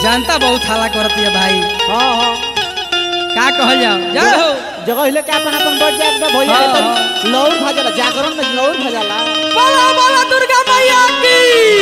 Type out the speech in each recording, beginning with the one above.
जानता बहुत हाला करती है भाई हाँ हाँ का कहल जाओ जय हो जगह हिले के अपन अपन बैठ जाए एकदम भैया हाँ, तो हाँ। लौर खा जाला जागरण में लौर खा जाला बोला बोला दुर्गा मैया की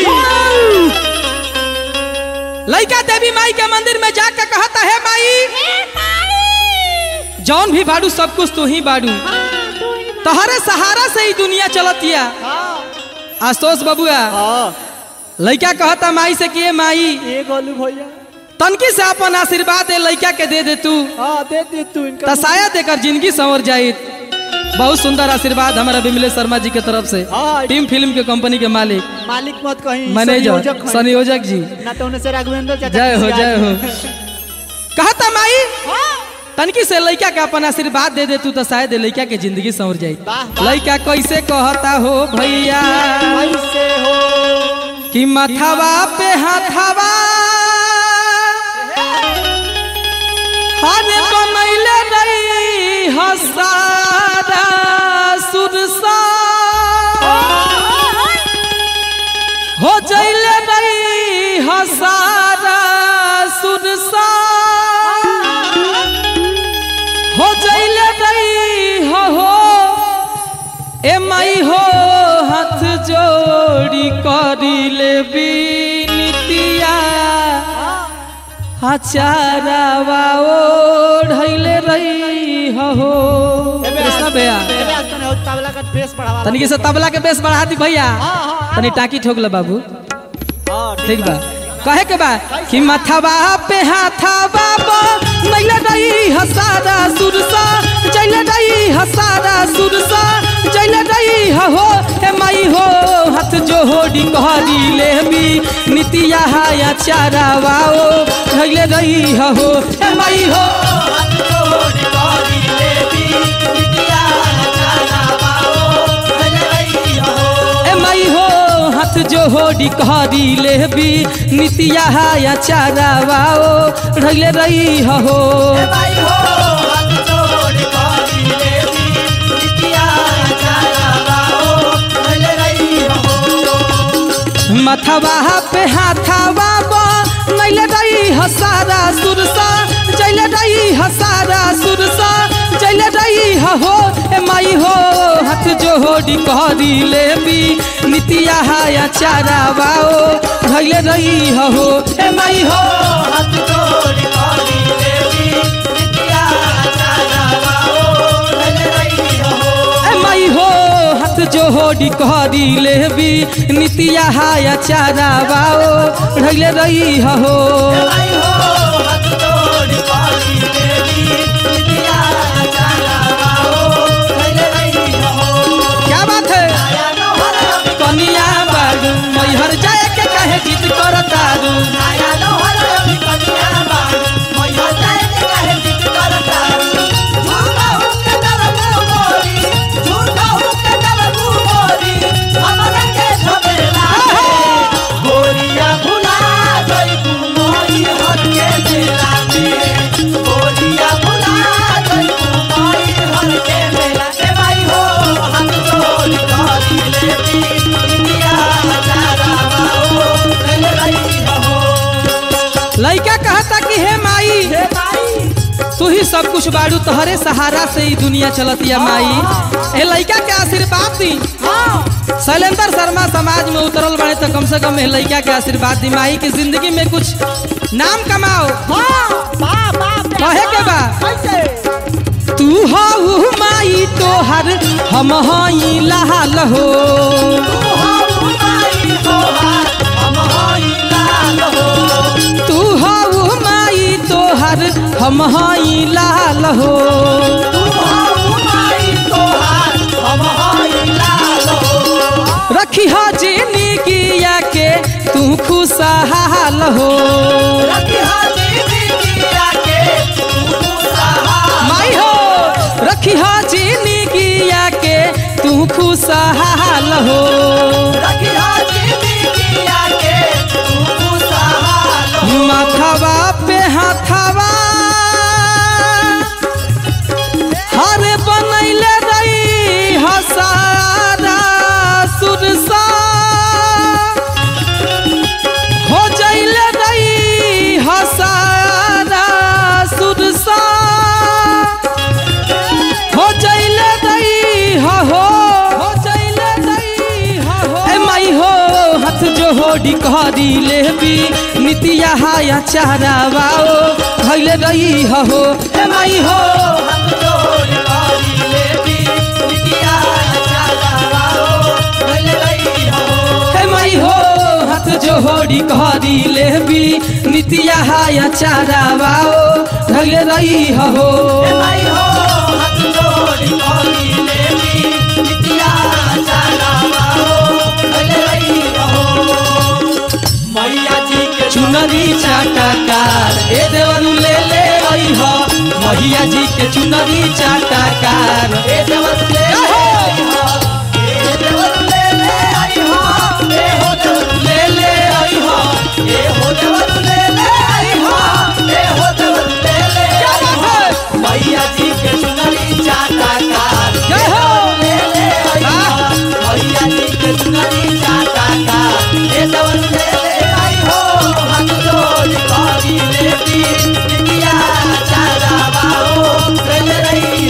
लइका देवी माई के मंदिर में जाके कहता है माई जौन भी बाड़ू सब कुछ तू ही बाड़ू तहरे सहारा से ही दुनिया चलतिया आशुतोष बबुआ हाँ लइका कहता माई से कि ए माई ये गोलू भैया तनकी से अपन आशीर्वाद दे लइका के दे दे तू हाँ दे दे तू इनका त शायद एकर जिंदगी संवर जाई बहुत सुंदर आशीर्वाद हमारा विमलेश शर्मा जी के तरफ से हाँ। टीम फिल्म के कंपनी के मालिक मालिक मत कहीं मैनेजर संयोजक हैं। संयोजक जी ना तो उन्हें से राघवेंद्र चाचा जय हो किसी जय हो आदमी। कहता माई हाँ तनकी से लइका के अपन आशीर्वाद दे दे तू तो शायद लइका के जिंदगी संवर जाई वाह, वाह। लइका कैसे कहता हो भैया कैसे हो कि मथवा पे हाथवा हरे बनैले रही हसारा सुरसा हो जैले रही हसारा सुरसा हो जैले रही हो हो ए माई हो हाथ जोड़ी करिले बिनतिया हचारावा ओढ़ैले रही हो कृष्णा भैया एबे आज तने हो तबला का बेस बढ़ावा तनिक से तबला के बेस बढ़ा दी भैया हाँ, हाँ, तनी टाकी ठोक ले बाबू हाँ, ठीक बा कहे के बा कि मथवा पे हाथवा बा नैले रही हसारा सुरसा जैले रही हसारा सुरसा जैले रही हो हे माई हो हाथ जोड़ी कहरी लेबी नितिया हाया चारा वाओ धैले रही हो हे माई हो हाथ जोड़ी कहरी लेबी नितिया हाया चारा वाओ धैले रही हो ए माई हो हाथ जोड़ी कहरी लेबी नितिया हाया चारा वाओ ढैले रही हो माई हो हाथ जोड़ी कहरी लेबी नितिया हाया चारा वाओ ढैले रही हो मथवा पे हाथवा बा नैले रही हसारा सुरसा जैले रही हसारा सुरसा जैले रही हो ए माई हो हाथ जोड़ी कहरी लेबी नितिया हाया चारा वाओ धैले रही हो ए माई हो हाथ जोड़ी कहरी लेबी नितिया हाया चारा वाओ धैले रही हो ए माई हो हाथ जोड़ी कहरी लेबी नितिया हाया चारा वाओ ढैले रही हो क्या बात है कनिया बाडू मैहर जाए के कहे जिद करतारू लइका कहता कि हे माई तू ही सब कुछ बाड़ू तोहरे सहारा से ही दुनिया चलतिया माई ए लइका के आशीर्वाद दी शैलेंद्र शर्मा समाज में उतरल बने तो कम से कम ए लइका के आशीर्वाद दी माई की जिंदगी में कुछ नाम कमाओ कहे के बा तू हऊ माई तोहर हम हई लाल हो तू हऊ माई तोहर हम हई लाल हो रखी हो जिंदगिया के तू खुशहाल हो माई हो रखी हो जिंदगिया के तू खुशहाल हो माथवा पे हाथवा हरे बनैले रही हसारा सुरसा हो जैले रही जोहोडी कहरी लेबी नितिया हाया चारा बाओ भैले रही हो ए माई हो हाथ जोड़ करी लेबी नितिया चारा बाओ भइले रही हो ए माई हो हाथ जोहोडी कहरी लेबी नितिया हाया चारा बाओ भैले रही हो ए माई हो हाथ जोड़ करी लेबी नितिया चारा बाओ भइले रही हो मैया जी के चुनरी चाटाकार ए देवरू ले ले आई हो मैया जी के चुनरी चाटाकार ए देवर ले आई हो ए देवर ले ले आई हो ए हो देवर ले ले आई हो ए हो देवर ले ले आई हो ए हो देवर ले ले आई हो मैया जी के चुनरी चाटा कार जय हो ले ले आई हो मैया जी के चुनरी चाटा कार ए देवर ले ले आई हो हाथ जोड़ करी लेती नितिया चारा बाओ ले ले रही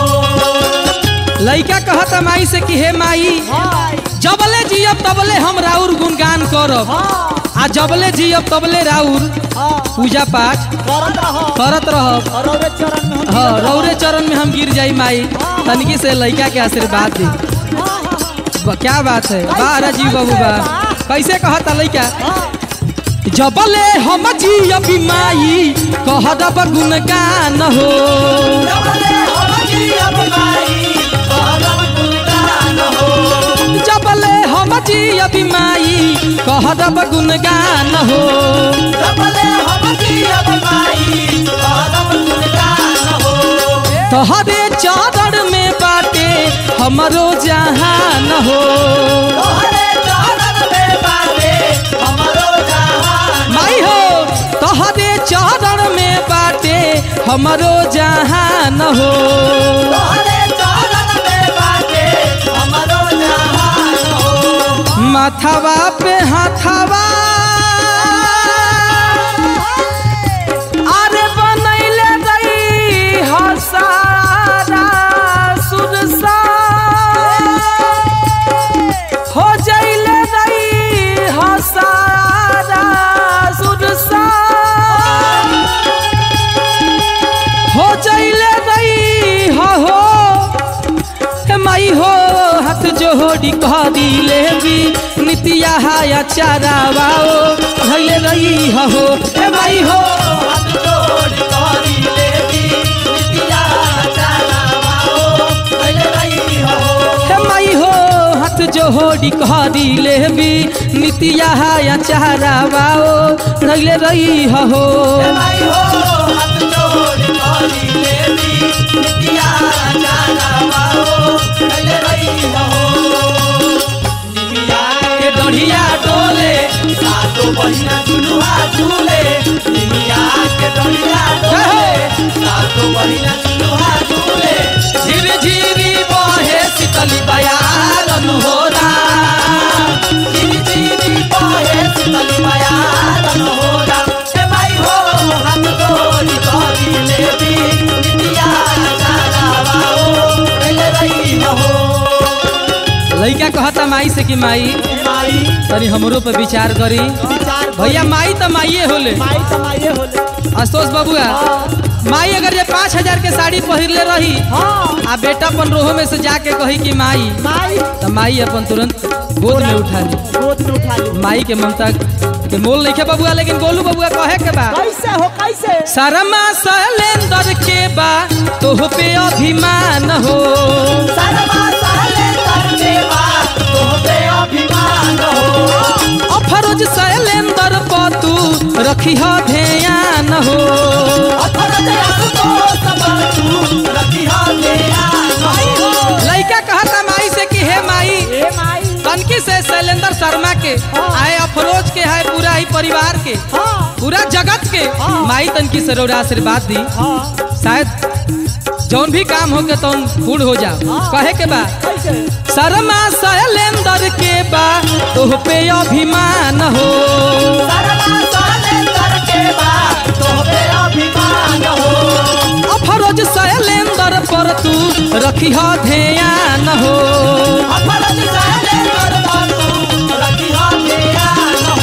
हो लइका कहता माई से कि हे माई हाय जबले जियब तबले हम राउर गुणगान करब हां आ जबले जियब तबले राउर हां पूजा पाठ करत रहो करत रहब और औरत चरण में हम हाँ रौरे चरण में हम गिर जाई माई तनिकी से लइका के आशीर्वाद दी हाँ, हाँ, हाँ। ब- क्या बात है वाह राजीव बाबू बा कैसे कहता लइका हाँ, जबले हम जियब माई कहब गुणगान हो जबले हम जियब माई, करब गुणगान हो। जबले हम जियब माई कहब गुणगान हो जबले हम जियब माई, करब गुणगान हो। तोहरे चरण में बाटे हमरो जहान हो तोहरे चरण में बाटे हमरो जहान। माई हो तोहरे चरण में बाटे हमरो जहान हो तोहरे चरण में बाटे हमरो जहान हो। माथावा पे हाथावा अरे बनैले रही हसारा सुरसा हो जैले रही हसारा सुरसा हो जैले रही हो हो हे माई हो हाथ जोड़ी कहरी लेबी नितिया हाया चारा बाओ भैले रही हो हे माई हो हाथ जोड़ करी लेती, नितिया चारा बाओ, भइले रही हो। हे माई हो हाथ जोड़ी कहरी लेबी नितिया हाया चारा बाओ भैले रही हो माई हो हाथ जोड़ करी लेती, नितिया चारा बाओ, भइले रही हो। निमिया के डढ़िया डोले सातो बहिना झुलुआ झूले, निमिया के डोलिया डोले, सातो बहिना झुलुआ झूले। झिरी झिरी बहे शीतली बयारन हो झिरी झिरी बहे शीतली बयारन होला। हे माई हो हाथ जोड़ी करी लेती, नितिया चारा बाओ, भइले रही हो। लइका कहता माई से कि माई हे माई, तनी हमरो पे विचार करी विचार भैया माई तो माइये होले माई तो माइये होले। आशुतोष बबुआ हाँ, माई अगर ये पाँच हजार के साड़ी पहिरले रही हाँ, आ बेटा अपन रोहो में से जाके कही कि माई माई तो माई अपन तुरंत गोद में उठा ली गोद में उठा ली। माई के ममता के मोल नहीं बबुआ लेकिन गोलू बबुआ कहे के बा कैसे हो कैसे शर्मा शैलेंद्र के बा तोह पे अभिमान हो शर्मा सहले करके बात तोहपे अभिमान हो अफरोज शैलेंद्र पतू रखी हो ध्यान हो अफरत असतो सब तू रखिया ध्यान हो लइका कहता माई से कि हे माई ए माई तनकी से शैलेंद्र शर्मा के हाँ। आए अफरोज के है पूरा ही परिवार के हाँ पूरा जगत के हाँ। माई तनकी से रौरा आशीर्वाद दी हाँ शायद जौन भी काम हो के तौन पूर्ण हो जाओ हाँ। कहे के बा कैसे शर्मा शैलेंद्र के बा तोह पे अभिमान हो शर्मा सहले करके बात तोहपे अभिमान हो अफरोज शैलेंद्र पर तू रखी हो ध्यान हो अफरत सहले कर तू रखिया ध्यान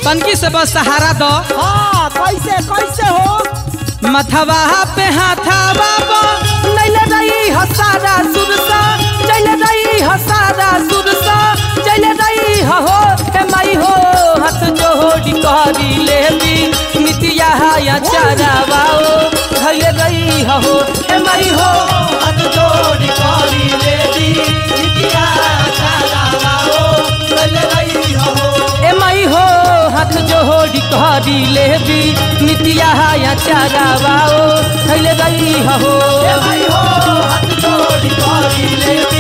तनकी से बस सहारा दो हाँ कैसे कैसे हो मथवा पे हाथावा बो नैले रही हसारा सुरसा चले रही हसारा सुरसा चले रही हो हे माई हो हाथ जोड़ी करी लेबी नितिया या चरावाओ धैले रही हो हे माई हो हाथ जोड़ करी लेती नितिया चरावाओ चल रही हो ए माई हो हाथ जोड़ी करी लेबी नितिया या चरावाओ धैले रही हो ए भाई हो हाथ जोड़ करी लेती